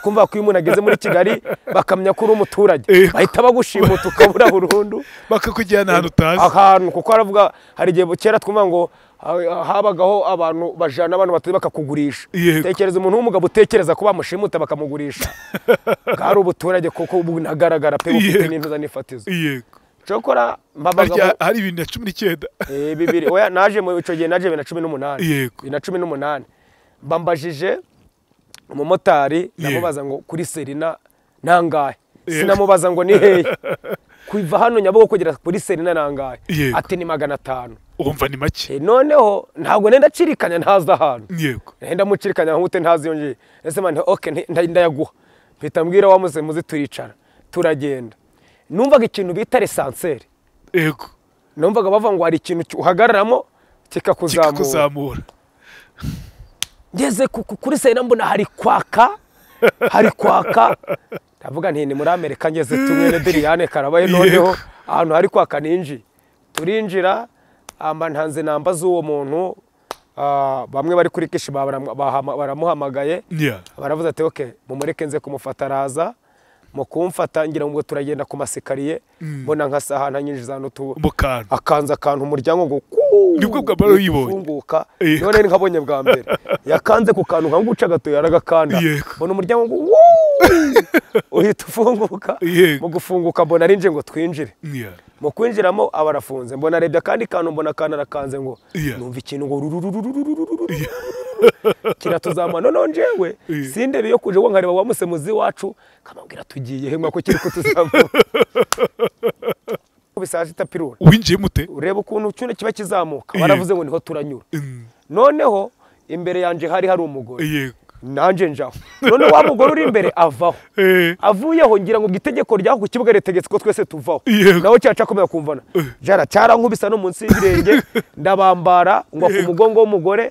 kumva ko iyo umuntu ageze muri kigali bakamenya ko uri umuturage bahita bagushimuta ukabura burundu bakakujyana ahantu utazi ahantu kuko haravuga hari igihe kera twumva ngo ha- habagaho abantu bajana abantu batuye bakakugurisha Yego. tekereza umuntu w'umugabo utekereza ko bamushimuta bakamugurisha bwari ubuturage kuko ubu nagaragara pe bufite Yego. n'intuza n'ifatizo yego cokora harya mpabagamo hari ibintu na cumi n'icyenda Eh, bibiri oya naje mu icyo gihe naje bibiri na cumi n'umunani Yego. bibiri na cumi n'umunani mbambajije umumotari Yego. ndamubaza ngo kuri serina nangahe Yego. sinamubaza ngo ni hehe kuva hano nyabugogo kugera kuri serina nangahe Yego. ati ni magana atanu wumva ni make Eh, noneho ntabwo nenda acirikanya ntazi ahantu yego nenda mucirikanya nk'ute ntazi yongeye ese mani ok nti- nda- ndayaguha mpita mbwira wa muze muze turicara turagenda numvaga ikintu bita resanseri yego numvaga bavuga ngo hari ikintu ki- uhagararamo kikakuzamura kikakuzamura ngeze ku- ku- kuri serena mbona hari kwaka hari kwaka ndavuga nti ni muri amerika ngeze tumwene biriyane karabaye noneho Yego. ahantu hari kwaka ninjiye turinjira amba ntanze namba z'uwo muntu ah, bamwe bari kuri kishi baram- bahama- baramuhamagaye Yeah. baravuze ati oke mumureke nze kumufata araza mu kumfata ngira ngo turagenda ku masikariye mbona nka sahana nyinjiza ahantu tu- mu kantu akanza akantu umuryango ngo Nibwo bwa mbere uyibonye. ufunguka Yego. none ni nkabonye bwa mbere yakanze ku kantu nka nguca agatoya aragakanda Yego. mbona umuryango ngo uhita ufunguka Yego. mu gufunguka mbona arinje ngo twinjire Yeah. mu kwinjiramo aba arafunze mbona arebye akandi kantu mbona akantu arakanze ngo Yeah. numva ikintu ngo rurururururururu kiratuzamura noneho njyewe Yeah. sindebe yo kuje ngo nkareba wa musemuzi wacu kamubwira tugiye he mwako kiri kutuzamura bisaje itapirura winjiye mute ureba ukuntu cyune kiba kizamuka Yego. baravuze ngo niho turanyura Mm. noneho imbere yanjye hari hari umugore yego nanjye njaho noneho wa mugore uri imbere avaho Eh. avuyeho ngira ngo itegeko ryaho ku kibuga ritegetse ko twese tuvaho Yego. nawe cyaca akomeza kumvana jara cyarankubisa no munsi y'ibirenge ndabambara ngwa ku Yego. mugongo w'umugore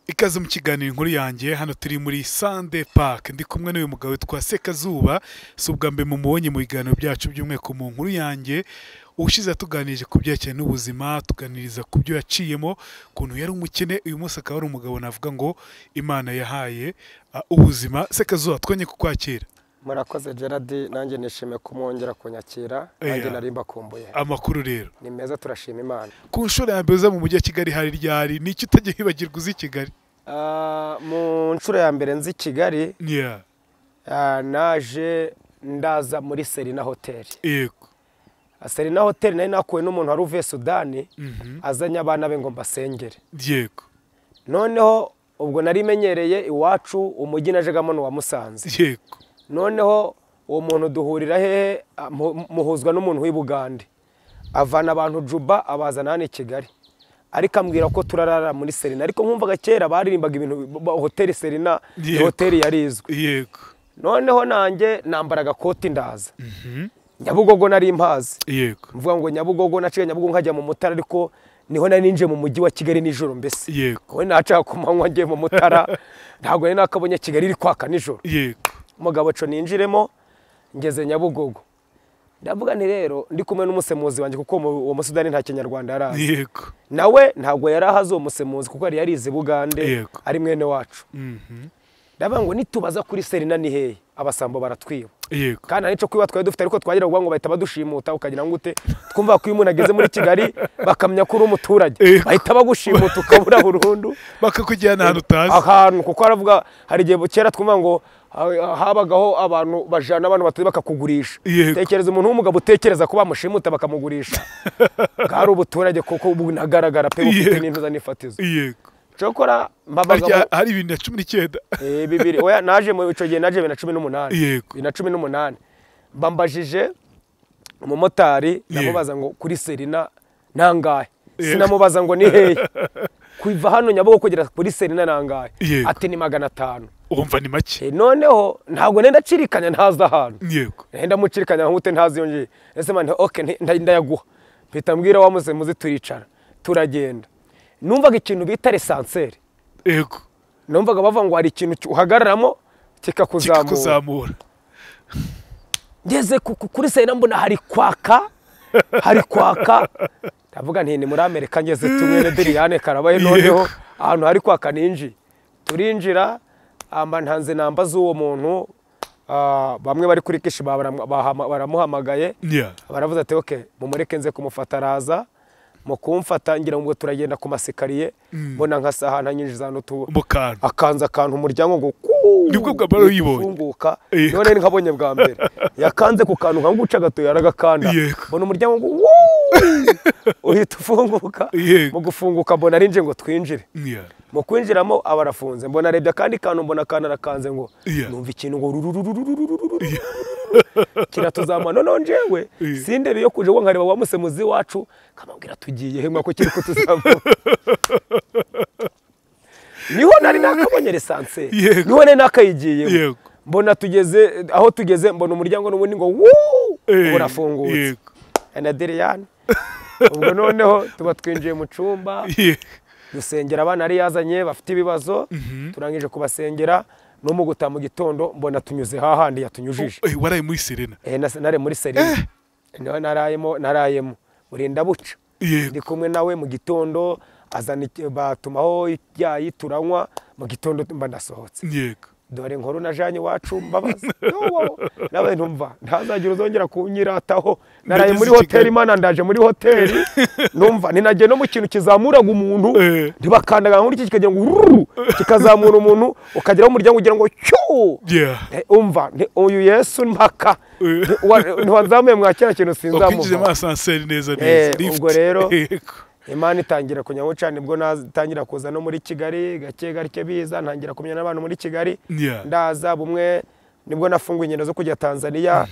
ikaze mu kiganiro inkuru yanjye hano turi muri sande park ndi kumwe n'uyu mugabo witwa sekazuba si ubwa mbere mumubonye mu biganiro byacu by'umweko mu nkuru yanjye ubushize yatuganirije ku byerekeye n'ubuzima tuganiriza ku byo yaciyemo ukuntu yari umukene uyu munsi akaba ari umugabo navuga ngo imana yahaye ah, ubuzima sekazuba twonye kukwakira murakoze gerard nanjye nishimiye kumwongera kunyakira nanjye nanjye Iya. nari nari mbakumbuye amakuru rero ni meza turashima imana ku nshuro ya mbere uza mu mujyi wa kigali hari ryari ni iki utajya wibagirwa uzi i kigali mu nshuro ya mbere nzi kigali Yeah. Ah, naje ndaza muri serena hoteli yego serena hoteli nari nakuwe n'umuntu wari uvuye sudani Mhm. azanye abana be ngo mbasengere yego noneho ubwo nari menyereye iwacu umujyi najegamo ni uwa musanze yego noneho uwo muntu duhurira hehe Ah, mu- muhuzwa n'umuntu w'i bugande avana abantu juba abazana hano i kigali ariko ambwira ko turarara muri serena ariko nkumvaga kera baririmbaga ibintu ba- hoteli serena ni Yego. hoteli yari izwi yego noneho nanjye nambara agakoti ndaza nyabugogo nari mpazi yego mvuga ngo nyabugogo naciye nyabugogo nkajya mu mutara ariko niho nari ninjiye mu mujyi wa kigali nijoro mbese yego wowe nacaga ku manywa ngiye mu mutara ntabwo nari nakabonye kigali iri kwaka nijoro yego umugabo co ninjiremo ngeze nyabugogo ndavuga nti rero ndi kumwe n'umusemuzi wanjye kuko mu- uwo musudani nta kinyarwanda yari azi yego nawe ntabwo yari ahazi uwo musemuzi kuko yari yarize i bugande Yego. ari mwene wacu Mhm. ndavuga ngo nitubaza kuri serena ni hehe abasambo baratwiba yego kandi hari icyo kwiba twari dufite ariko twagira ngo bahita badushimuta ukagira ngo ute twumva ko iyo umuntu ageze muri kigali bakamenya ko uri umuturage Yego. bahita bagushimuta ukabura burundu bakakujyana ahantu utazi ahantu kuko haravuga hari igihe kera twumva ngo ha- habagaho abantu bajana abantu batuye bakakugurisha Yego. tekereza umuntu w'umugabo utekereza ko bamushimuta bakamugurisha bwari ubuturage kuko ubu nagaragara pe bufite Yego. n'intuza n'ifatizo yego cyokora harya mpabagamo hari ibintu na cumi n'icyenda Eh, bibiri oya naje mu icyo gihe naje bibiri na cumi n'umunani Yego. bibiri na cumi n'umunani mbambajije umumotari Yego. ndamubaza ngo kuri serena nangahe Yego. sinamubaza ngo ni hehe kuva hano nyabugo kugera kuri serena nangahe Yego. ati ni magana atanu wumva ni make Eh, noneho ntabwo nenda acirikanya ntazi ahantu yego nenda mucirikanya nk'ute ntazi yongeye ese mani ok nti- nda- ndayaguha mpita mbwira wa muze muze turicara turagenda numvaga ikintu bita resanseri yego numvaga bavuga ngo hari ikintu ki- uhagararamo kikakuzamura kikakuzamura ngeze ku- ku- kuri serena mbona hari kwaka hari kwaka ndavuga nti ni muri amerika ngeze tumwene diriyane karabaye noneho ahantu hari kwaka ninji turinjira amba ntanze namba z'uwo muntu ah, bamwe bari kuri kishi baram- bahama- baramuhamagaye Yeah. baravuze ati oke mumureke nze kumufata araza mu kumfata ngira ngo turagenda ku masikariye mbona nka saha ntanyinjiza hano tu mu kantu akanza akantu umuryango ngo Nibwo bwa mbere uyibonye. ufunguka Yego. none nkabonye bwa mbere yakanze ku kantu nka nguca agatoya aragakanda Yego. mbona umuryango ngo uhita ufunguka Yego. mu gufunguka mbona arinje ngo twinjire Yeah. mu kwinjiramo aba arafunze mbona arebye akandi kantu mbona akana arakanze ngo Yeah. numva ikintu ngo rurururururururu kiratuzamura noneho njyewe Yeah. sindebe yo kuje ngo nkareba wa musemuzi wacu kamubwira tugiye hema ko kiri kutuzamura niho nari nakabonye lisansi Yego. niho nari nakayigiye Yego. mbona tugeze aho tugeze mbona umuryango n'ubundi ngo wuu Eh, urafungutse yego. na diriyani ubwo noneho tuba twinjiye mu cyumba Yeah. dusengera abana yari yazanye bafite ibibazo turangije kubasengera no mu gutaha mu gitondo mbona tunyuze hahandi yatunyujije Eh, waraye muri serena Eh, nas- nari muri serena niho narayemo narayemo burinda buca yego ndi kumwe nawe mu gitondo azana iki- batumaho ibyayi turanywa mu gitondo mba ndasohotse yego dore nkuru na janye iwacu mbabaza Yowo, nawe ntumva ntazagira uzongera kunyirataho naraye Nageze muri i hoteli Kigali. imana ndaje muri hoteli numva ninagiye no mu kintu kizamuraga umuntu Eh. ntibakandaga nk'iki kikagira ngo ururu kikazamura umuntu ukageraho umuryango ugira ngo cyuu yeah Eh, umva ni uyu yesu mpaka Eh. Ni- wa- ntiwazamuye mwa kera kintu wakwinjijemo sinzamuva asanseri neza Eh, neza lift. ubwo rero- yego imana itangira kunyaho cyane nibwo natangira kuza no muri kigali gake gake biza ntangira kumenya n'abantu muri kigali Yeah. ndaza bumwe nibwo nafunguye ingendo zo kujya tanzania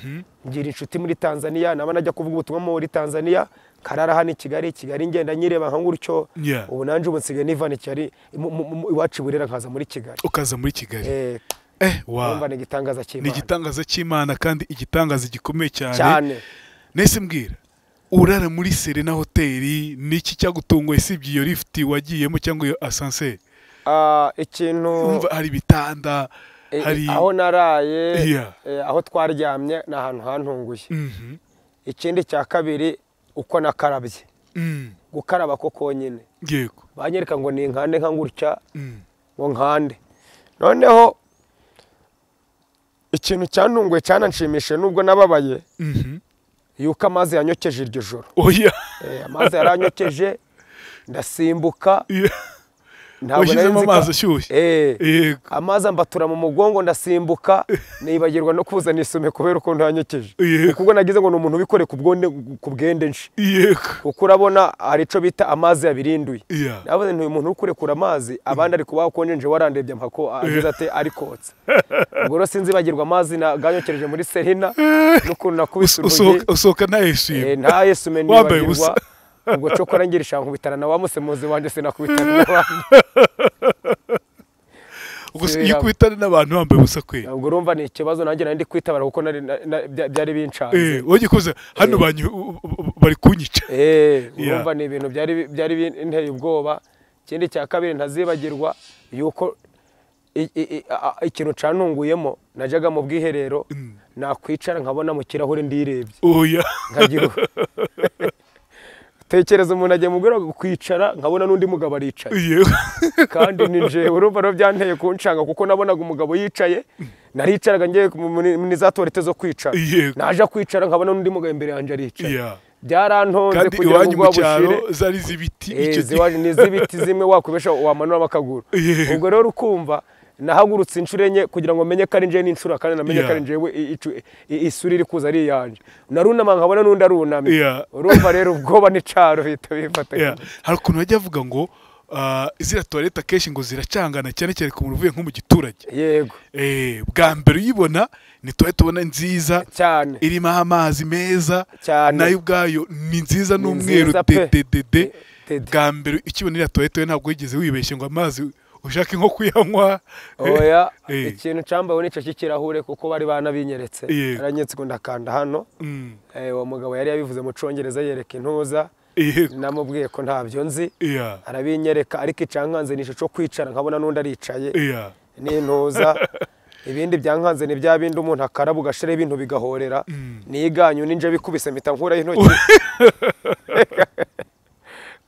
ngira inshuti muri tanzania naba najya kuvuga ubutumwa muri tanzania nkarara hano i kigali kigali ngenda nyireba nka gutyo Yeah. ubu nanjye ubu nsigaye niva i kigali mu- mu- mu- iwacu i burera nkaza muri kigali ukaza muri kigali eh eh urumva wa ni igitangaza ni cy'imana igitangaza cy'imana kandi igitangaza gikomeye cyane cyane nese mbwira urara muri serena hoteli niki cyagutunguye usibye iyo lifuti wagiyemo cyangwa iyo asanseri Ah, ikintu umva hari ibitanda eh, hari aho naraye Yeah. eh, aho twaryamye ni ahantu hantunguye Mhm. ikindi cya kabiri uko nakarabye Mm. gukaraba ko konyine yego banyereka ngo ni nkande nka gutya Mm. ngo nkande noneho ikintu cyantunguye cyananshimishije nubwo nababaye Mhm. yuko amazi yanyokeje iryo joro oya Eh, amazi yaranyokeje ndasimbuka Yeah. ntabwo nari washyizemo nzi ko- amazi ashyushye Eh, yego amazi ambatura mu mugongo ndasimbuka nibagirwa no kuzana isume kubera ukuntu yanyokeje Yego. kuko nagize ngo ni umuntu wikoreye ku bwonde ku bwende nshi yego kuko urabona hari icyo bita amazi yabirinduye Yeah. navuze nti uyu muntu uri kurekura amazi abandi ari kubaho konjenje warandebye mpako agize ati ari kotsa ubwo rero sinzi bagirwa amazi naganyokereje muri serina n'ukuntu nakubise Uso- urugi usohoka usohoka ntayishimye Eh, nta yesu meni Wambaye nibagirwa ubusa. ubwo cokora ngira ishaka nkubitana na wa musemuzi wanjye sinakubitana n'abandi Gusa Sibira- iyo ukubitana n'abantu wambaye ubusa kwe ubwo urumva ni ikibazo nanjye nari ndi kwitabara kuko nari- na- na- bya- byari bincanze Eh, wajya kuza hano banyu- u- u- u- bari kunyica Eh, Yeah. urumva ni ibintu byari bi- byari binteye ubwoba ikindi cya kabiri ntazibagirwa yuko i- i- i- a- a- ikintu canunguyemo najyaga mu bwiherero nakwicara nkabona mu kirahure ndirebye oya nkagira u- tekereza umuntu agiye mubwira ngo kwicara nkabona n'undi mugabo aricaye Yego. kandi ni jewe urumva rero byanteye kunshanga kuko nabonaga umugabo yicaye naricaraga ngiye mu- muri muri za tuwarete zo kwicara Yego. naja kwicara nkabona n'undi mugabo imbere yanjye aricaye Yeah. byarantonze kandi kugira ngo iwanyu mu ubwoba bushire cyaro zari z'ibiti Eh, icyo gihe ziwa- ni iz'ibiti zimwe wakubesha wamanuramo akaguru Yego. ubwo rero ukumva nahagurutse inshuro enye kugira ngo menye ko ari njyewe n'inshuro kandi namenye ko Yeah. ari njyewe i- icu- i- isura iri kuza ari iyanjye narunama nkabona n'undi arunamye Yeah. urumva rero ubwoba n'icaro bihita bifata Yeah. hari ukuntu bajya bavuga ngo ah, ziriya tuwarete akenshi ngo ziracangana cyane cyane ku muntu uvuye nko mu giturage yego Eh, bwa mbere uyibona ni tuwarete ubona nziza cyane irimo amazi meza Cyane. nayo ubwayo ni nziza n'umweru nziza pe. dededede Dede. bwa mbere ukibona iriya tuwarete we ntabwo wigeze wibeshye ngo amazi ushake nko kuyanywa oya Eh. ikintu cyambawe nicyo cy'ikirahure kuko bari banabinyeretse Yego. aranyetse ngo ndakanda hano Mm. Eh, uwo mugabo yari yabivuze mu congereza yereka intuza Yego. namubwiye ko ntabyo nzi Yeah. arabinyereka ariko icankanze ni ishusho kwicara nkabona n'undi aricaye Yeah. n'intuza ibindi byankanze ni bya bindi umuntu akaraba ugashiraho ibintu bigahorera niganyu ninje bikubise mpita nkuraho intoki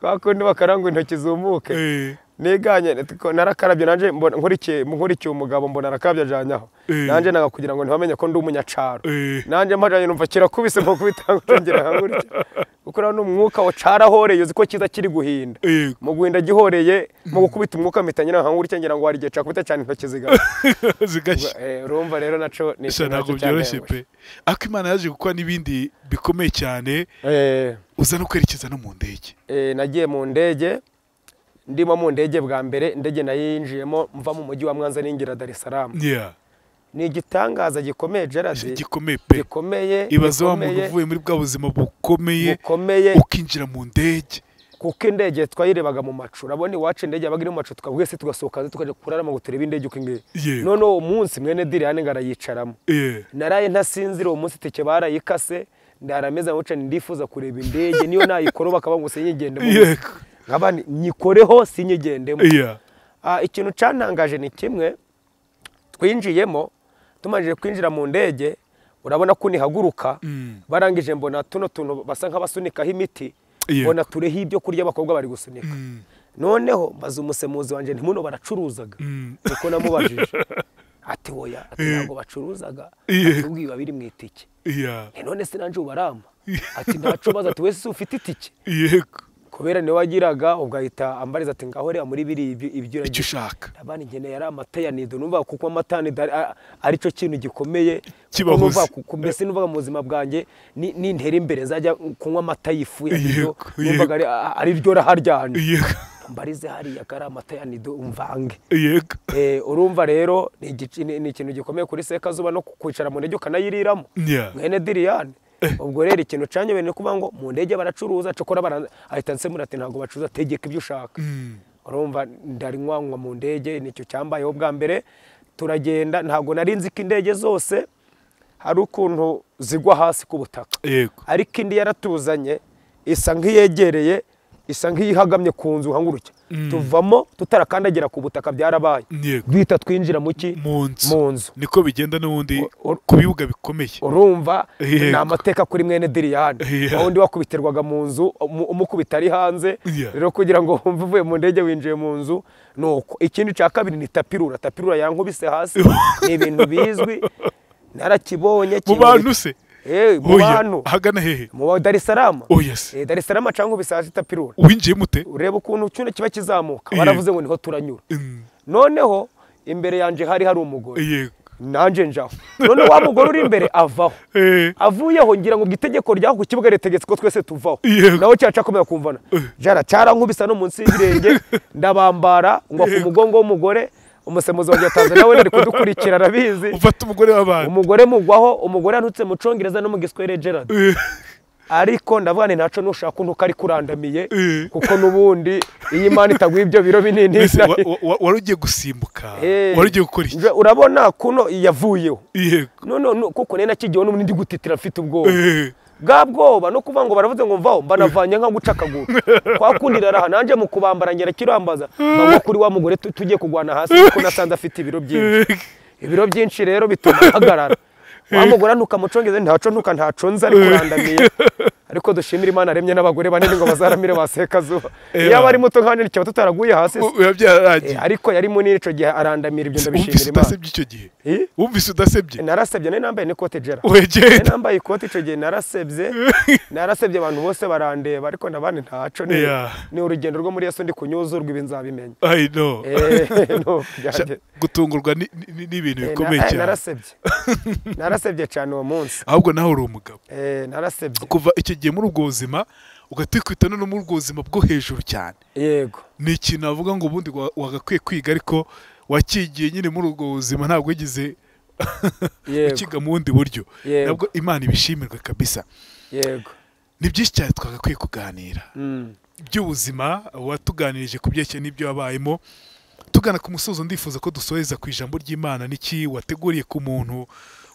bakundi bakarangwa intoki zumuke Eh, niganye nitiko- narakarabye nanje mbona- nkurikiye nkurikiye umugabo mbona arakarabye ajanyaho Eh. nanje naga kugira ngo ntibamenye ko ndi umunyacaro eh, nanje mpajanye numva kirakubise mpo kubitanga urongera nkagurya kuko rero n'umwuka wa carahoreye uzi ko kiza kiri guhinda eh, mu guhinda gihoreye mu gukubita umwuka mpita nyina nkagurya ngira ngo hari igihe cakubita cyane intoki zigashya zigashya Eh, urumva rero naco ni Gusa ikintu ntabwo nacyo byoroshye cyanteye pe ariko imana yaje gukora n'ibindi bikomeye cyane Eh, uza no kwerekeza no mu ndege eh, nagiye mu ndege ndimo mu ndege bwa mbere indege nayo yinjiyemo mva mu mujyi wa mwanza ningira dar es salaam Yeah. ni igitangaza gikomeye Ese gerard gikomeye pe gikomeye ibaze wa muntu gikomeye, uvuye muri bwa buzima bukomeye bukomeye ukinjira mu ndege kuko indege twayirebaga mu macu urabona iwacu indege yabaga iri mu macu tukavuga se tugasohoka hanze tukajya kurarama ngo turebe indege uko ingeye Yego. noneho uwo munsi mwene diriyane ngo arayicaramo Eh, naraye ntasinzira uwo munsi itike barayikase ndarameza nkuca ndifuza kureba indege niyo nayikora bakaba ngo sinyigendemo Yego. nkaba nti, nyikoreho sinyigendemo yeah. Ah, ikintu cyantangaje ni kimwe twinjiyemo tumaze kwinjira mu ndege urabona ko nihaguruka Mm. barangije mbona tuno tuntu basa nk'abasunikaho imiti Yego. mbona tureho ibyo kurya abakobwa bari gusunika Mm. noneho maze umusemuzi wanjye ntimuno baracuruzaga Mm. niko namubajije ati woya ati Eh. ntabwo bacuruzaga Yeah. ati ubwo biba biri mu itike Yeah. Eh, none se nanjye ubarama ati ntacubaza ati wese ufite itike Yego. kubera niwe wagiraga ubwo ahita ambariza ati ngaho reba muri biriya ibyo ibyo uragira." icyo ushaka abana nkeneye ari amata ya nido numva kuko amata ni ari cyo kintu gikomeye Kibahuza. Numva ku- ku- mbese numva mu buzima bwanjye ni- nintera imbere zajya kunywa amata y'ifu ya nido Yego, numvaga ari- ari ryo raharyanye yego mbarize hariya ko ari amata ya nido umvange yego Eh, urumva rero ni igici- ni- ni ikintu gikomeye kuri sekazuba no ku- kwicara mu ndege ukanayiriramo Yeah. mwene diriyane ubwo rero ikintu canyobeye ni ukuvuga ngo mu ndege baracuruza cokora bara- ahita nsemura ati ntabwo bacuruza tegeka ibyo ushaka Mm. urumva ndari nkwankwa mu ndege nicyo cyambayeho bwa mbere turagenda ntabwo nari nzi ko indege zose hari ukuntu zigwa hasi ku butaka yego ariko indi yaratuzanye isa nk'iyegereye isa nk'iyihagamye ku nzu nkangurutya tuvamo tutarakandagira ku butaka byarabaye yego duhita twinjira mu ki mu nzu mu nzu niko bigenda n'ubundi O- o- ku bibuga bikomeye urumva Yego. ni amateka kuri mwene diriyane Yeah. wawundi wakubitirwaga mu nzu umu- umukubita ari hanze Yeah. rero kugira ngo wumve uvuye mu ndege winjiye mu nzu ni uko ikindi cya kabiri ni tapirura tapirura yankubise hasi ni ibintu bizwi narakibonye mu kintu- bantu se Eh, mu Oya, bantu ahagana hehe mu ba darisarama oya se darisarama cyangwa ubisasa itapirura winjiye mute ureba ukuntu icyuma kiba kizamuka Yeah. baravuze ngo niho turanyura Mm. noneho imbere yanjye hari hari umugore yego nanjye njaho noneho wa mugore uri imbere avaho Eh, avuyeho ngira ngo ubwo itegeko ryaho ku kibuga ritegetse ko twese tuvaho Yego. nawe cyacakomeza kumvana jara cyarankubisa no munsi y'ibirenge ndabambara ngwa ku mugongo w'umugore umusemuzi wanjye yatanze nawe ari kudukurikira arabizi ufata umugore w'abantu umugore mugwaho umugore yanutse mu congereza no mu giswere gerard Eh, ariko ndavuga ni ntaco nushaka untuka ari kurandamiye Eh. kuko n'ubundi iyo imana itaguha ibyo biro binini mbese wa- wa- wa- wari ugiye gusimbuka Eh. wari ugiye gukora iki Nje- urabona kuno yavuyeho yego none nu- kuko nari nakigiyeho n'ubundi ndi gutitira mfite ubwoba Eh, bwa bwoba no kuvuga ngo baravuze ngo mvaho mbanavanye nka guca akaguru kwa kundi raraha nanjye mu kubambara ngera kirambaza mbangwa kuri wa mugore tu- tugiye kugwana hasi kuko nasanze afite ibiro byinshi eh, ibiro byinshi rero bituma ahagarara wa mugore ntuka mucongeze ntaco ntuka ntaco nzi ariko urandamiye ariko dushimira imana aremye n'abagore banini ngo bazaramire baseka zuba Eh, iyo aba ba- ari muto nkanjye ntikaba tutaraguye hasi se. u- biba byararangiye Eh, ariko yari munini ico gihe arandamira ibyo wumvise ndabishimira imana udasebye icyo gihe Eh? wumvise udasebye narasebye nari nambaye n'ikote jera Nari wegera nambaye ikoti icyo gihe narasebye narasebye abantu bose barandeba ariko nabandi ntaco ni Yeah. ni urugendo rwo muri yesu ndi kunyuzurwa ibi nzabimenya i know Eh, no, Sha- byanjye. gutungurwa ni- ni- ni- n'ibintu Eh, na- bikomeye eh, cyane narasebye narasebye cyane uwo munsi ahubwo nawe uri umugabo Eh, narasebye kuva icyo gihe muri ubwo buzima ugahita wikwita no muri ubwo buzima bwo hejuru cyane yego ni ikintu navuga ngo ubundi wa- wagakwiye kwiga ariko wakigiye nyine muri ubwo buzima ntabwo wagize yego ukiga mu bundi buryo Yego. nabwo imana ibishimirwe kabisa yego ni byinshi cyane twagakwiye kuganira Mm, by'ubuzima watuganirije ku byerekeye n'ibyo wabayemo tugana ku musozo ndifuza ko dusoheza ku ijambo ry'imana n'iki wateguriye ku muntu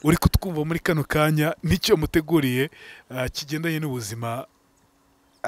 uri kutwumva muri kano kanya n'icyo muteguriye ah, kigendanye n'ubuzima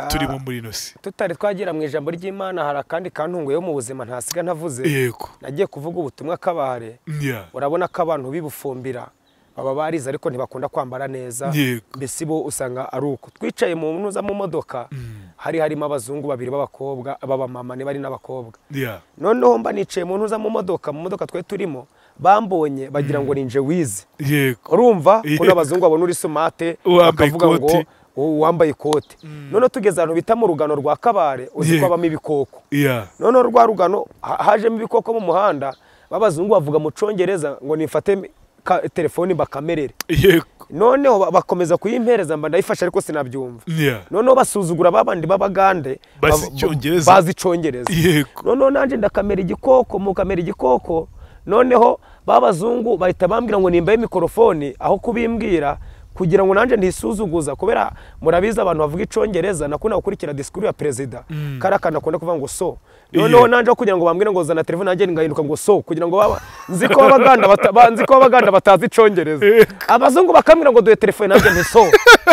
turimo muri ino si tutari twagira mu ijambo ry'imana hari akandi kantunguyeho mu buzima ntasiga ntavuze yego nagiye kuvuga ubutumwa kabare Yeah. urabona ko abantu bibufumbira baba barize ariko ntibakunda kwambara neza Yego. mbese bo usanga ari uko twicaye mu ntuza mu modoka hari harimo abazungu babiri b'abakobwa b'abamama niba ari n'abakobwa Yeah. noneho mba nicaye mu ntuza mu modoka mu modoka twari turimo bambonye bagira ngo ninje wize yego urumva Yego. ko n'abazungu babona uri sumate Uwambaye bakavuga ngo ikoti. "Uwo wambaye ikote noneho tugeze ahantu bita mu rugano rwa kabare uzi Yego. ko habamo ibikoko Yeah. noneho rwa rugano ha- hajemo ibikoko mu muhanda b'abazungu bavuga mu congereza ngo nifate mi- ka- telefoni mbakamerere Yego. noneho ba- bakomeza kuyimpereza mba ndayifashe ariko sinabyumva Yeah. noneho basuzugura babandi b'abagande Bazi ba- ba- Icyongereza. bazi icyongereza Yego. noneho nanjye ndakamera igikoko mu kamera igikoko noneho babazungu bahita bambwira ngo nimbaye mikorofone aho kubimbwira kugira ngo nanjye ntisuzuguza kubera murabizi abantu bavuga icyongereza nakunda gukurikira disikuru ya perezida kariya kantu akunda kuvuga ngo so noneho Yeah. nanjye aho kugira ngo bambwire ngo zana telefone nanjye ngahinduka ngo so kugira ngo baba- nzi ko abaganda bata- ba- nzi ko abaganda batazi icyongereza Yego. abazungu bakambwira ngo duhe telefone nanjye nti so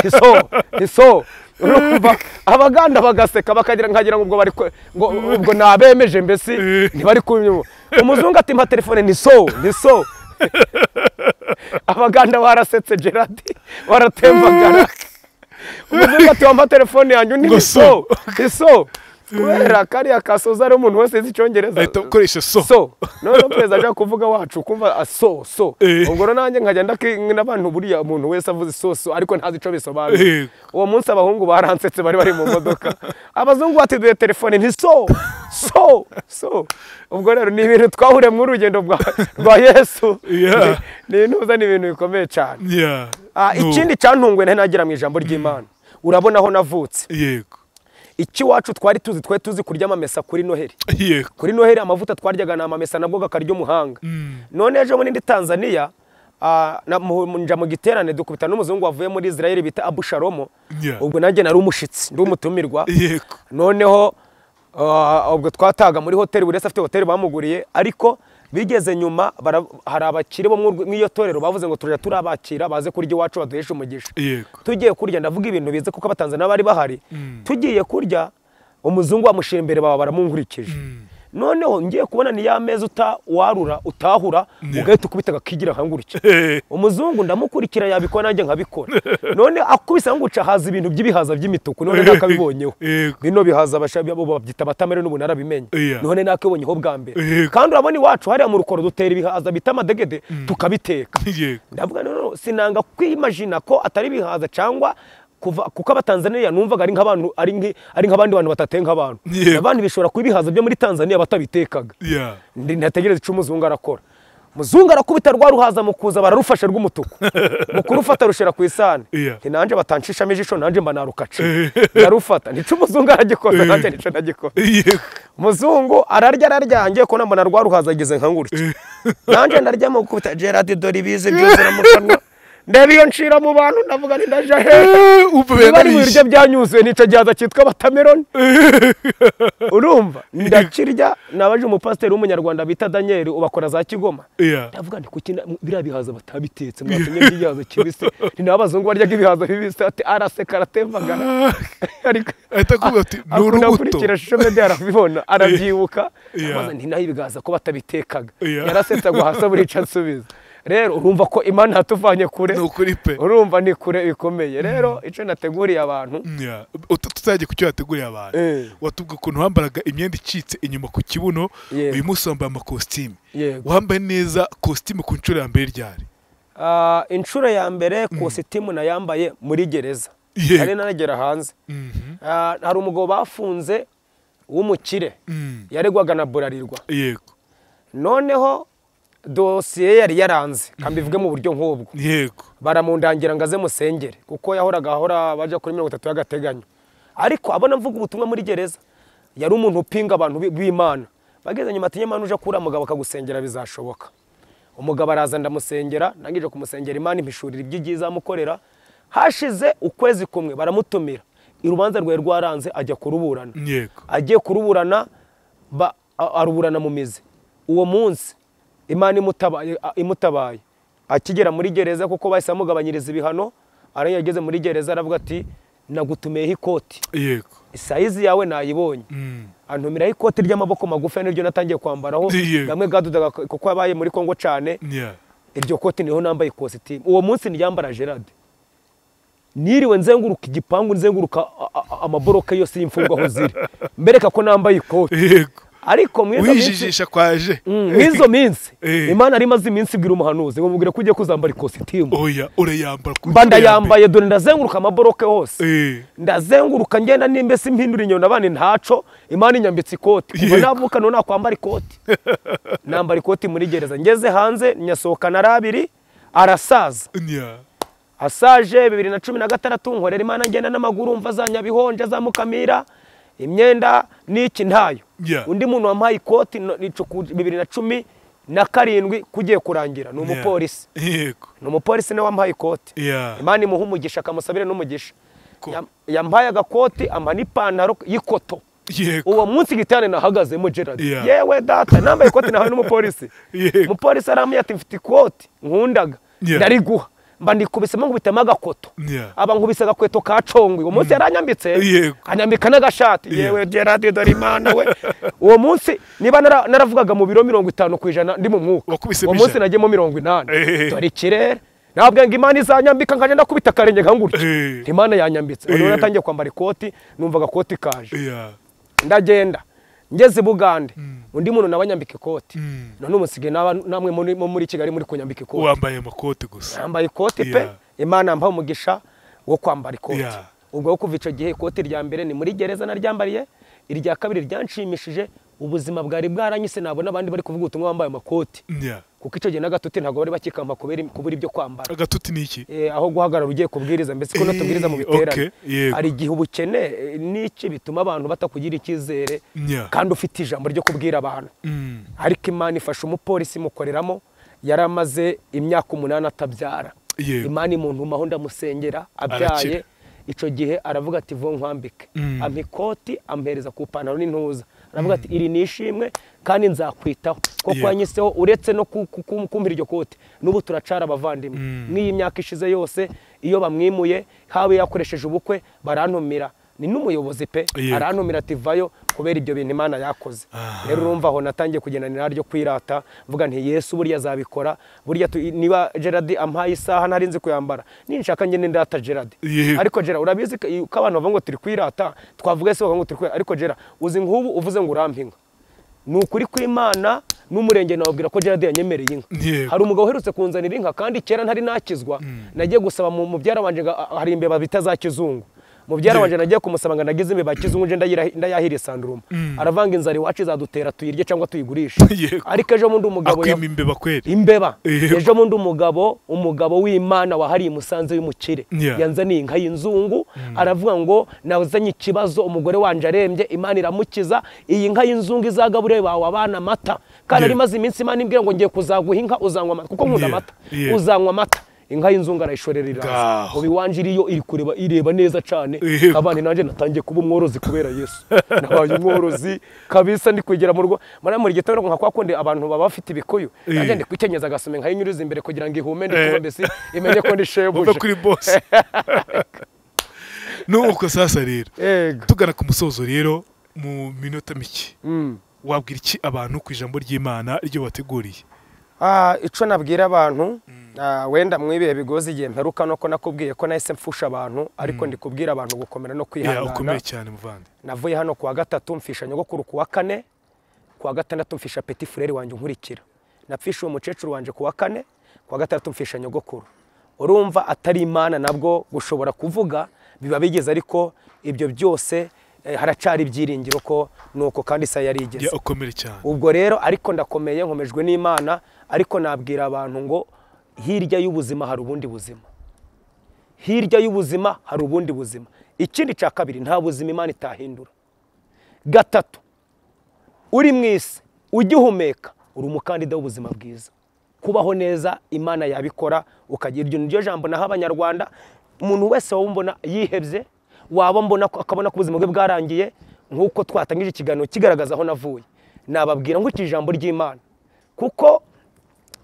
nti so nti so Urumva? abaganda bagaseka bakagira nkagira ngo ubwo bari kwe- ngo ubwo nabemeje mbese ntibari kunyuma umuzungu ati mpa telefone ni so ni so abaganda barasetse gerard baratembagara umuzungu ati wampa telefone yanjye undi Ngo ni so so. ni so kubera kariya kasoza ari umuntu wese azi icyongereza Ahita ukoresha so. so noneho perezida ajya kuvuga wacu kumva ah, so so Eh. ubwo rero nanjye nkajya ndaki n'abantu buriya umuntu wese avuze so so ariko ntazi icyo bisobanura Eh. uwo munsi abahungu baransetse bari bari mu modoka abazungu batiduye telefone nti so so so ubwo rero ni ibintu twahuriye mu rugendo rwa rwa yesu Yeah. ni intuza ni ibintu bikomeye cyane Yeah. Ah, No. ikindi cyantunguye nari nagira mu ijambo ry'imana urabona aho navutse Yego. iki wacu twari tuzi twari tuzi kurya amamesa kuri noheli Yego. kuri noheli amavuta twaryaga ni amamesa nabwo kakarya umuhanga none ejo muri ndi tanzania ah, na- mu- mu- nja mu giterane dukubita n'umuzungu wavuye muri israel bita abusharomo Yeah. ubwo nanjye nari umushyitsi ndi umutumirwa Yego. noneho ah, ubwo twataga muri hoteli buri wese afite hoteli bamuguriye ariko bigeze nyuma bara- hari abakire bo mu- mw'iyo torero bavuze ngo turajya turabakira baze kurya iwacu baduheshe umugisha Yego. tugiye kurya ndavuga ibintu bize kuko abatanzaniya bari bahari tugiye kurya umuzungu bamushyira imbere baba baramunkurikije noneho ngiye kubona ni ya meza uta warura utahura ugahita ukubita agakigira nkangurike Eh. umuzungu ndamukurikira yabikora nanjye nkabikora none akubise nkanguca haza ibintu by'ibihaza by'imituku none nakabibonyeho Yego. bino bihaza abashabi bo babyita abatamere n'ubu narabimenya Yeah. none nakibonyeho bwa mbere Yego. kandi urabona iwacu hariya mu rukoro dutera ibihaza bita amadegede tukabiteka Yego. ndavuga noneho sinanga kwimajina ko atari ibihaza cyangwa kuva kuko abatanzaniya numvaga ari nk'abantu ari nk'i- ari nk'abandi bantu batateye nk'abantu Yego. abandi bishobora kuba ibihaza byo muri tanzaniya batabitekaga Yeah. Ndi- ntategereza icyo umuzungu arakora muzungu arakubita rwa ruhaza mu kuza bararufashe rw'umutuku mu kurufata rushira ku isahani Iya. nti nanjye batanshishamo ijisho nanjye mba narukace ndarufata nicyo umuzungu aragikoze nanjye nicyo nagikoze Yego. umuzungu ararya ararya ngiye kubona mbona rwa ruhaza ageze nkangurutse nanjye ndarya mu kuta gerard dore ibizi byuzura mu kanwa ndeba iyo nshira mu bantu ndavuga nti ndaje hehe Eh, Umva niba ari mu biryo yanarishe. byanyuzuye nicyo gihaza cyitwa batameroni urumva ndakirya nabaje umupasiteri w'umunyarwanda bita daniel ubakora za kigoma Yeah. ndavuga nti kuki na- biriya bihaza batabitetse mwatumye by'igihaza kibisi ni nawe abazungu baryaga ibihaza bibisi ati araseka aratembagara ariko Ahita akubwira ati ni akunda urubuto. gukurikira shisho mede arabibona arabyibuka Yeah. amaze nti nayo ibigaza ko batabitekaga Yeah. yarasetse agwa hasi aburica ansubiza rero urumva ko imana yatuvanye kure Ni ukuri pe. urumva ni kure bikomeye rero icyo nateguriye abantu Yeah. Utu- tuzajya ku cyo yateguriye abantu Eh. watubwira ukuntu wambaraga imyenda icitse inyuma ku kibuno Yego. uyu munsi wambaye amakositimu Yego. wambaye neza kositimu ku nshuro ya mbere ryari Ah, inshuro ya mbere kositimu nayambaye muri gereza Yego. nari naragera hanze Ah, hari umugabo bafunze w'umukire Mm. yaregwaga na burarirwa yego noneho dosiye yari yaranze kambivuge mu buryo nk'ubwo yego baramundangira ngo aze musengere kuko yahoraga ahora baja kuri mirongo itatu y'agateganyo ariko abona mvuga ubutumwa muri gereza yari umuntu upinga abantu bi- b'imana bageze nyuma ati nyamana uje kuri mugabo akagusengera bizashoboka umugabo araza ndamusengera ndangije kumusengera imana impishurira iby'igi izamukorera hashize ukwezi kumwe baramutumira urubanza rwari rwaranze ajya kuruburana yego agiye kuruburana ba- a- aruburana mu mizi uwo munsi imana imutabaye- a- imutabaye akigera muri gereza kuko bahise bamugabanyiriza ibihano ariyo yageze muri gereza aravuga ati nagutumiyeho ikoti yego isayizi yawe nayibonye Mm. antumiraho ikoti ry'amaboko magufi niryo natangiye kwambaraho Yego. gamwe gadudaga kuko yabaye muri kongo cyane Yeah. iryo koti niho nambaye ikositimu uwo munsi niyambara gerard niriwe nzenguruka igipangu nzenguruka a- a- amaboroke yose y'imfungwa aho ziri mbereka ko nambaye ikoti yego ariko mu izo minsi wijijisha kwaje Mm, mu izo minsi Eh. imana yari imaze iminsi ibwira umuhanuzi ngo mubwire ko ugiye kuzambara ikositimu oya urayambara ku mba nshuro ya mbere. ndayambaye dore ndazenguruka amaboroke hose Eh, ndazenguruka ngenda nimba se impindura inyoni abana ntaco imana inyambitse ikoti kuva Yego. navuka none nakwambara ikoti nambara ikoti muri gereza ngeze hanze nyasohokana ari abiri arasaza nya asaje bibiri na cumi na gatandatu nkorera imana ngenda n'amaguru mva za nyabihonja za mukamira imyenda n'iki ntayo Yeah. undi muntu wampaye ikoti no- ni cuku- bibiri na cumi na karindwi kugiye kurangira ni nya. umupolisi yego ni umupolisi niwe wampaye ikoti ya imana imuha umugisha akamusabire n'umugisha Ko- Yam- yampaye agakoti ampa n'ipantaro y'ikoto yego uwo munsi gitane nahagazemo gerard Yeah. yewe data nambaye ikoti nahawe n'umupolisi Yego. umupolisi aramubwira ati mfite ikoti nkunda Yeah. ndariguha mba ndikubisemo nkubitamo agakoto Yeah. aba nkubise agakweto ka congwe uwo munsi yaranyambitse Yego. anyambika n'agashati Yeah. yewe gerard dore imana we uwo munsi niba nara- naravugaga mu biro mirongo itanu ku ijana ndi mu mwuka Wakubisemo uwo munsi ijana. nagiyemo mirongo inani Eh. dore ikirere nababwira ngo imana izanyambika nkajya ndakubita akarenge nka ngutya Eh. imana yanyambitse Eh. rero natangiye kwambara ikoti numva agakoti kaje ya ndagenda ngeze i bugande undi muntu nawe anyambika ikoti Mm. none umusigaye n'aba- namwe muri- mo muri kigali muri kunyambika ikoti wambaye amakoti gusa yambaye ikoti pe Yeah. imana yambaha umugisha wo kwambara ikoti Yeah. ubwo wo kuva icyo gihe ikoti rya mbere ni muri gereza naryambariye irya kabiri ryanshimishije ubuzima bwari bwaranyise nabona abandi bari kuvuga ubutumwa bambaye amakoti nya kuko icyo gihe n'agatoti ntabwo bari bakikampa kubera kubura ibyo kwambara agatuti ni iki Eh, aho guhagarara ugiye kubwiriza mbese ko Eh, natubwiriza mu biterane okay, yego. hari igihe ubukene eh, n'iki bituma abantu batakugira icyizere Yeah. kandi ufite ijambo ryo kubwira abantu Mm. ariko imana ifasha umupolisi imukoreramo yari amaze imyaka umunani atabyara Yego. imana imuntumaho ndamusengera abyaye Arakira. icyo gihe aravuga ati vuba nkwambike ampa ikoti ampereza ku ipantaro n'intuza aravuga ati iri ni ishimwe kandi nzakwitaho kuko Yego. wanyiseho uretse no ku- ku- ku- kumpira iryo koti n'ubu turacara abavandimwe n'iyi myaka ishize yose iyo bamwimuye haba yakoresheje ubukwe barantumira ni n'umuyobozi pe Yego. arantumira ati vayo kubera ibyo bintu imana yakoze rero urumva aho natangiye kugendana ryo kwirata mvuga nti yesu burya azabikora burya tu- niba gerard ampaye isaha ntari nzi kuyambara ninshaka ngende ndata gerard Yego. ariko gerard urabizi ko ko abantu bavuga ngo turi kwirata twavuga ese bavuga ngo turi kwirata ariko gerard uzi nk'ubu uvuze ngo urampinga ni ukuri kw'imana n'umurenge nawubwira ko gerard yanyemereye inka Yego. hari umugabo uherutse kunzanira inka kandi kera ntari nakizwa nagiye gusaba mu mubyara wanjye ngo- hari imbeba bita za kizungu mubyara Yego. wanjye nagiye kumusaba ngo nagize imbeba ya kizungu nje ndayira- ndayahira isanduruma aravanga inzara iwacu izadutera tuyirye cyangwa tuyigurishe Yego. ariko ejo bundi umugabo yav- akwima imbeba kweli imbeba Yego. ejo bundi umugabo umugabo w'imana wahariye musanze w'umukire Yeah. yanzaniye inka y'inzungu aravuga ngo nazanye ikibazo umugore wanje arembye imana iramukiza iyi nka y'inzungu izagabure bawe abana amata kandi Yeah. ari maze iminsi imana imbwira ngo ngiye kuzaguha inka uzanywa amata kuko nkunda Yeah. amata Yeah. uzanywa amata inka y'inzungu arayishorera iraza Ngaho. ubu iwanje iriyo iri kureba ireba neza cyane Yego. abana nanjye natangiye kuba umworozi kubera yesu nabaye umworozi kabisa ndi kwegera mu rugo mara muri gitondo nka kwa kundi abantu baba bafite ibikuyu Eh. nanjye ndi kwikenyeza agasume nkayinyuriza imbere kugira ngo ihume ndi Eh. kuba mbese imenye ko ndi uve shebuje kuri bose nuko sasa rero yego tugana ku musozo rero mu minota mike Mm. wabwira iki abantu ku ijambo ry'imana ryo wateguriye Ah, ico nabwira abantu ah, wenda mwibihe bigozi igihe mperuka nuko nakubwiye ko nahise mfusha abantu ariko ndi kubwira abantu gukomera no Ya, kwihangana ukomeye cyane muvandi navuye hano kuwa gatatu mfisha nyogokuru kuwa kane kuwa gatandatu mfisha peti fureri wanjye nkurikira napfisha uwo mukecuru wanjye kuwa kane kuwa gatandatu mfisha nyogokuru urumva atari imana nabwo gushobora kuvuga biba bigeze ariko ibyo byose eh, haracari ibyiringiro ko nuko kandi isaha yari igeze Ya, ukomere cyane ubwo rero ariko ndakomeye nkomejwe n'imana ariko nabwira abantu ngo hirya y'ubuzima hari ubundi buzima hirya y'ubuzima hari ubundi buzima ikindi cya kabiri nta buzima imana itahindura gatatu uri mu isi ugihumeka uri umukandida w'ubuzima bwiza kubaho neza imana yabikora ukagira iryo niryo jambo naho abanyarwanda umuntu wese waba mbona yihebye waba mbona ko- akabona ko ubuzima bwe bwarangiye nk'uko twatangije ikiganiro kigaragaza aho navuye nababwira ngo iki ijambo ry'imana kuko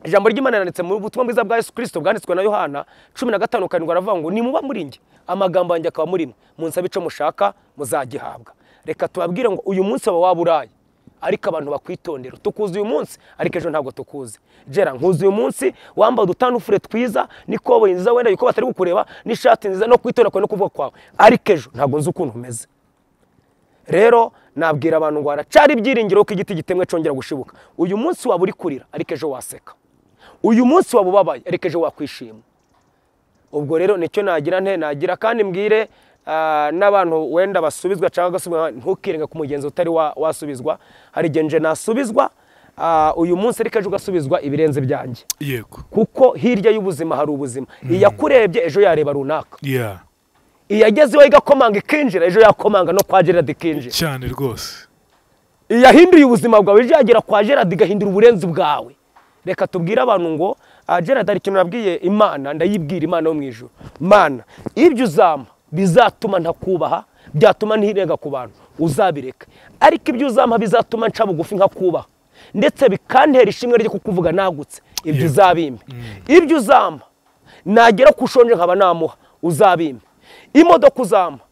ijambo ry'imana yanditse mu butumwa bwiza bwa yesu kirisito bwanditswe na yohana cumi na gatanu karindwi aravuga ngo nimuba muri njye amagambo yanjye akaba muri mwe munsabe icyo mushaka muzagihabwa reka tubabwire ngo uyu munsi waba waba uraye ariko abantu bakwitondera tukuzi uyu munsi ariko ejo ntabwo tukuzi gera nkuzi uyu munsi wambaye udutandufure twiza n'ikoboyi nziza wenda yuko batari kukureba n'ishati nziza no kwitondera kwawe no kuvuga kwawe ariko ejo ntabwo nzi ukuntu umeze rero nabwira abantu ngo haracara ibyiringiro ko igiti gitemwe cyongera gushibuka uyu munsi waba uri kurira ariko ejo waseka uyu munsi waba ubabaye ariko ejo wakwishima ubwo rero nicyo nagira nte nagira kandi mbwire ah, n'abantu wenda basubizwa cyangwa gasubizwa ntukirenge ku mugenzi utari wa- wasubizwa hari igihe nje nasubizwa ah, uyu munsi ariko ejo ugasubizwa ibirenze byanjye yego kuko hirya y'ubuzima hari ubuzima iyakurebye ejo yareba runaka ya iyagezeho igakomanga ikinjira ejo yakomanga no kwa gerard ikinjira cyane rwose iyahinduye ubuzima bwawe ejo yagera kwa gerard igahindura uburenzi bwawe reka tubwire abantu ngo ah, gerard hari ikintu nabwiye imana ndayibwira imana yo mu ijoro mana ibyo uzampa bizatuma ntakubaha byatuma ntirenga ku bantu uzabireka ariko ibyo uzampa bizatuma nca bugufi nkakubaha ndetse bikantera ishimwe ryo kukuvuga nagutse ibyo Yego. uzabimpa ibyo uzampa nagera ku ushonje nkaba namuha uzabimpa imodoka uzampa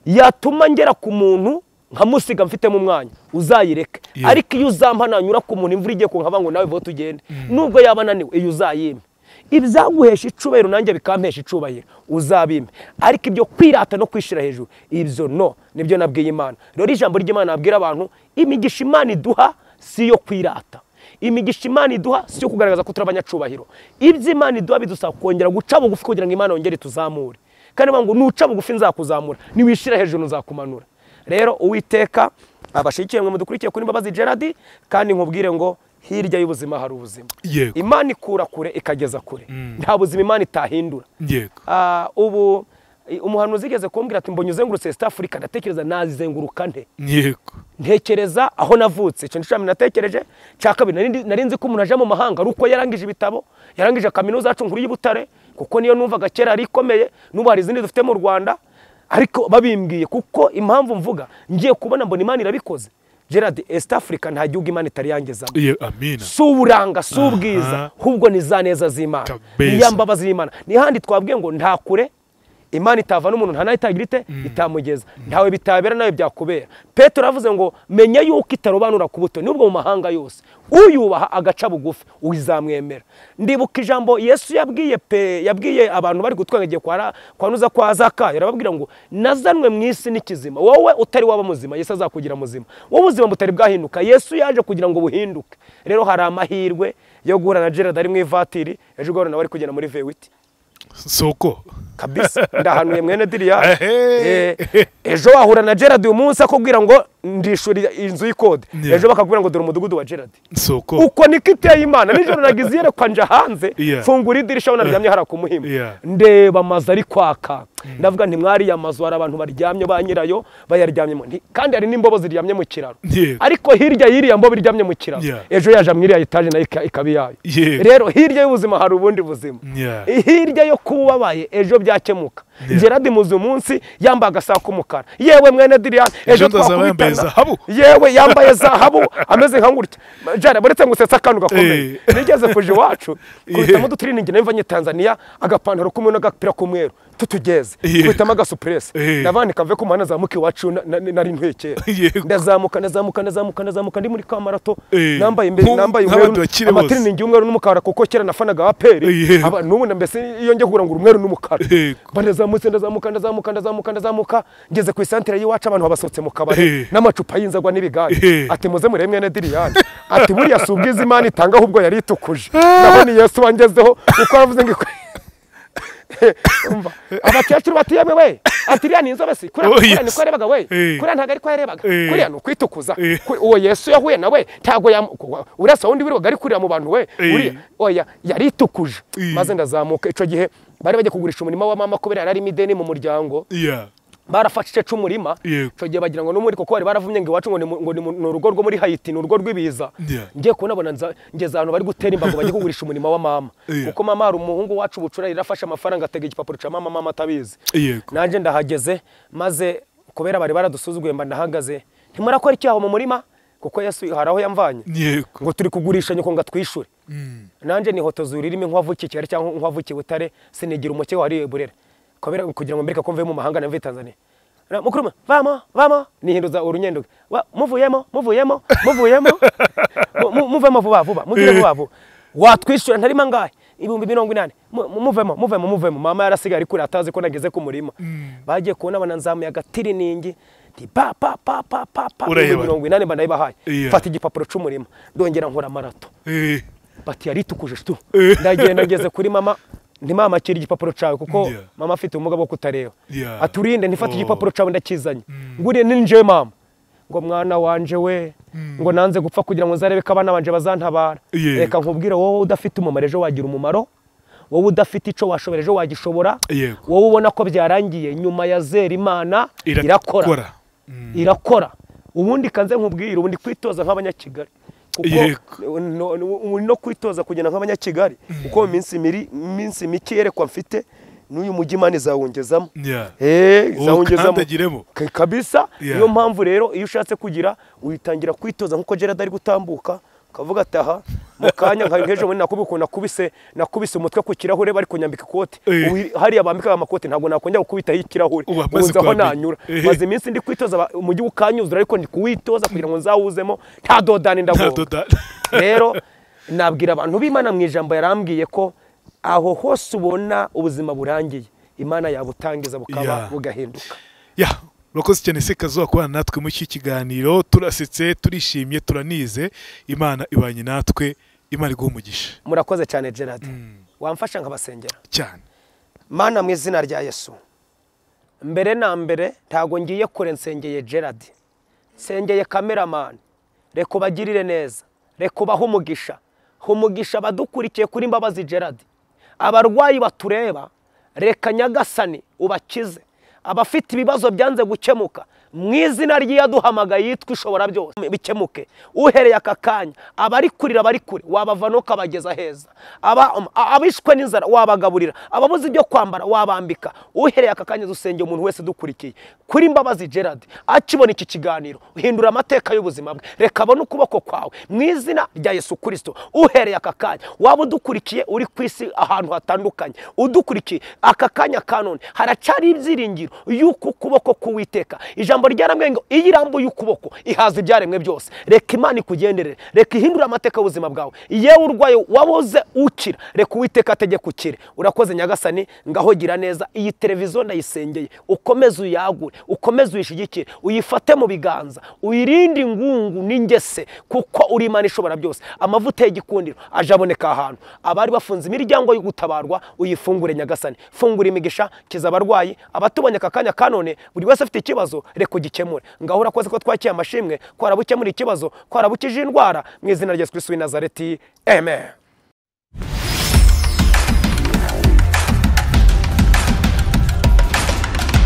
yatuma ngera ku muntu nkamusiga mfitemo umwanya uzayireke Yeah. ariko iyo uzampa nanyura ku muntu imvura igiye kunkaba ngo nawe vuba tugende nubwo yaba ananiwe iyo uzayime ibyaguhesha icubahiro nanjye bikampesha icubahiro uzabime ariko ibyo kwirata no kwishira hejuru ibyo no nibyo nabwiye imana rero ijambo ry'imana nabwira abantu imigisha imana iduha si iyo kwirata imigisha imana iduha si iyo kugaragaza ko turi abanyacubahiro ibyo imana iduha bidusaba kongera guca bugufi kugira ngo imana yongere tuzamure kandi bavuga ngo nuca bugufi nzakuzamura niwishira hejuru nzakumanura rero uwiteka abashyigikiye mwe mudukurikiye kuri mbabazi gerard kandi nkubwire ngo hirya y'ubuzima hari ubuzima Yego. imana ikura kure ikageza kure nta buzima imana itahindura yego Ah, ubu i- umuhanuzi igeze kumbwira ati mbonye uzengurutse East Africa ndatekereza nazizenguruka nte yego ntekereza aho navutse ikintu cya mbere natekereje cya kabiri nari ndi- nari nzi ko umuntu ajya mu mahanga ari uko yarangije ibitabo yarangije kaminuza yacu nkuru y'i Butare kuko niyo numvaga kera yari ikomeye n'ubu hari izindi dufite mu rwanda ariko babimbwiye kuko impamvu mvuga ngiye kubona mbona imana irabikoze gerard East Africa nta gihugu imana itari yangezamo Ye- amina si uburanga si ubwiza ahubwo ni za neza z'imana Kabisa. ni ya mbabazi y'imana n'ihandi twabwiye ngo nta kure imana itava n'umuntu nta nayo itagira ite itamugeza ntawe bitabera nawe byakubera petero yavuze ngo menya yuko itarobanura ku buto n'ubwo mu mahanga yose uyubaha agaca bugufi uzamwemera ndibuka ijambo yesu yabwiye pe yabwiye abantu bari gutwara igihe kwa ra- kwa nuza kwa zakayo arababwira ngo nazanwe mu isi n'ikizima wowe utari waba muzima yesu azakugira muzima wowe ubuzima butari bwahinduka yesu yaje kugira ngo buhinduke rero hari amahirwe yo guhura na gerard ari mu ivatiri ejo ugahura nawe ari kugenda muri vewiti soko kabisa ndahanuye mwene diriya Ehe. Eh, ejo wahura na gerard uyu munsi akubwira ngo ndishura inzu y'ikode Yeah. ejo bakakubwira ngo dore umudugudu wa gerard soko uko niko iteye imana nijoro nagize iyerekwa nja hanze Yeah. mfungura idirishya naryamye hari akumuhima Yeah. ndeba amazu ari kwaka ndavuga nti mwari ya mazu hari abantu baryamye ba nyirayo bayaryamyemo Nti- kandi hari n'imbobo ziryamye mu kiraro Yeah. ariko hirya y'iriya mbobo iryamye mu kiraro Yeah. ejo yaje mwiriya etaje nayo ika- ikaba iyayo Yeah. rero hirya y'ubuzima hari ubundi buzima Yeah. hirya yo kuba ubabaye ejo byakemuka Yeah. gerard muzi munsi yambaye agasaha k'umukara yewe mwene diriyani ejo ndazaba yambaye twakubitana zahabu. yewe yambaye zahabu ameze nka ngutya jana buretse ngusetse akantu gakomeye Eh. nigeze kuje iwacu Yeah. kubitamo udutiriningi nayo mvanye tanzania agapantaro k'umweru n'agapira k'umweru tutugeze Yeah. kubitamo agasupuresi Eh. ndavanika mve ku muhanda zamuka iwacu na- na- nari ntuye kera Yego. ndazamuka ndazamuka ndazamuka ndazamuka ndi muri kamarato Eh. nambaye imbere Nku- nambaye nk'abandi umweru bakire bose. amatiriningi y'umweru n'umukara kuko kera nafanaga aperi Yeah. Aba- n'ubu na mbese iyo njya kugura ngo umweru n'umukara Yego. mba ndazamutse ndazamuka ndazamuka ndazamuka ndazamuka ngeze ku isantire y'iwacu abantu babasohotse mu kabari Eh. n'amacupa y'inzagwa n'ibigari Eh. ati muze murebe mwene diriyani ati buriya si ubwiza imana itanga ahubwo yari itukuje nabona yesu wangezeho kuko yavuze ngo ikwe- Umva, abakecuru bati yewe we ati iriya ni inzobe si kuriya Oh, kuriya yes. niko yarebaga we Eh. kuriya ntabwo ariko yarebaga Eh. kuriya ni ukwitukuza Eh. Kuri- uwo yesu yahuye nawe ntabwo yamu- kuwa- uriya si wundi wirirwaga ari kurira mu bantu we Eh. uriya oya yari itukuje Eh. maze ndazamuka icyo gihe bari bajya kugurisha umurima wa mama kubera yari arimo ideni mu muryango ya barafashe igice cy'umurima Yego. icyo gihe bagira ngo n'umuri kuko bari baravumye ngo iwacu ngo ni mu- ngo ni mu- ni urugo rwo muri hayiti ni urugo rw'ibiza Yeah. ngiye kubonabona ngeze ahantu bari gutera imbago bajya kugurisha umurimo wa mama Yeah. kuko mama hari umuhungu wacu bucura yari afashe amafaranga atega igipapuro cya mama mama atabizi yego nanjye ndahageze maze kubera bari baradusuzuguye mba ndahagaze ntimurakora icyaha mu murima kuko yesu hari aho yamvanye yego ngo turi kugurisha nyoko ngo atwishure nanjye nihotoza ururimi nk'uwavukiye Kigali cyangwa nk'uwavukiye Butare sinigira umukeba wariye Burera kubera kugira ngo mbereke ko mvuye mu mahanga na mvuye Tanzania na- mukuru vamo vamo nihinduza urunyendo Wa- muvuyemo muvuyemo muvuyemo Mu- mu- muvemo vuba vuba mugire vuba vuba watwishyura ntari mangahe ibihumbi mirongo inani Mu- mu- muvemo muvemo muvemo mama yarasigaye ari kure atazi ko nageze ku murima bagiye kubona bananzamuye agatiriningi nti pa pa pa pa pa pa Urayibona. ibihumbi mirongo inani mba ndayibahaye Iya. mfata igipapuro c'umurima ndongera nkora marato Eh, bati yaritukuje tu Eh. ndagenda ngeze kuri mama nti mama akira igipapuro cyawe kuko Yeah. mama afite ubumuga bwo kutareba Yeah. aturinde ntifate Oh. igipapuro cyawe ndakizanye nguriye ninjiye mama ngo mwana wanje we ngo nanze gupfa kugira ngo nzarebe ko abana banje bazantabara Yeah. reka nkubwire wowe udafite umumaro ejo wagira umumaro wowe udafite icyo washobora ejo wagishobora Yego. wowe ubona ko byarangiye nyuma ya zera imana irakora irakora irakora ubundi kanze nkubwira ubundi kwitoza nk'abanyakigali Yego. kuko no- no- ubu no kwitoza kugenda nk'abanyakigali kuko mu minsi miri- minsi mike yerekwa mfite n'uyu mujyi imana izawungezamo Yeah. Eh, Ubu izawungezamo ukandagiremo. Ka- kabisa Yeah. niyo mpamvu rero iyo ushatse kugira witangira kwitoza nk'uko gerard ari gutambuka ukavuga ati aha mu kanya nka hejuru bundi nakubi ukuntu nakubise nakubise umutwe ku kirahure bari kunyambika ikoti Eh. Ubu hariya bambikaga amakoti ntabwo nakongera gukubitaho ikirahure Ubu amaze uzi aho kuhamenya. nanyura Eh. maze iminsi ndi kwitoza aba- umujyi ukanyuzura ariko ndi kuwitoza kugira ngo nzawuzemo nta dodani nta ndagonga doda rero nabwira abantu b'imana mu ijambo yarambwiye ko aho hose ubona ubuzima burangiye imana yabutangiza bukaba Yeah. bugahinduka ya murakoze cyane se kazuba kubana natwe muri iki kiganiro turasetse turishimye turanize imana ibanye natwe imana iguha umugisha murakoze cyane gerard wamfasha nkabasengera cyane mana mu izina rya yesu mbere na mbere ntago ngiye kure nsengeye gerard nsengeye kameramani reka ubagirire neza reka ubahe umugisha ha umugisha abadukurikiye kuri mbabazi gerard abarwayi batureba reka nyagasani ubakize abafite ibibazo byanze gukemuka mu izina ry'iyaduhamagaye yitwa ishobora byose bikemuke uhereye aka kanya abari kurira bari kure wabavana ukabageza heza Aba- um, a- abishwe n'inzara wabagaburira ababuze ibyo kwambara wabambika uhereye aka kanya dusengeye umuntu wese dukurikiye kuri mbabazi gerard akibona iki kiganiro hindura amateka y'ubuzima bwe reka abone ukuboko kwawe mu izina rya yesu kirisito uhereye aka kanya waba udukurikiye uri ku isi ahantu hatandukanye udukurikiye aka kanya ka none haracari ibyiringiro y'uku kuboko k'uwiteka ijambo ryarambwiye ngo iyo irambuye ukuboko ihaza ibyaremwe byose reka imana ikugenderere reka ihindure amateka y'ubuzima bwawe yewe urwaye wabuze ukira reka uwiteka ategeka ukire urakoze nyagasani ngaho gira neza iyi televiziyo ndayisengeye ukomeze uyagure ukomeze uyishyigikire uyifate mu biganza uyirinde ingungu n'ingese kuko uri imana ishobora byose amavuta y'igikundiro aje aboneka ahantu abari bafunze imiryango yo gutabarwa uyifungure nyagasani fungura imigisha kiza abarwayi abatubonye aka kanya ka none buri wese afite ikibazo reka ugikemure ngaho urakoze ko twakiye amashimwe ko harabukemura ikibazo ko harabukije indwara mu izina rya yesu kirisitu w'i nazareti amen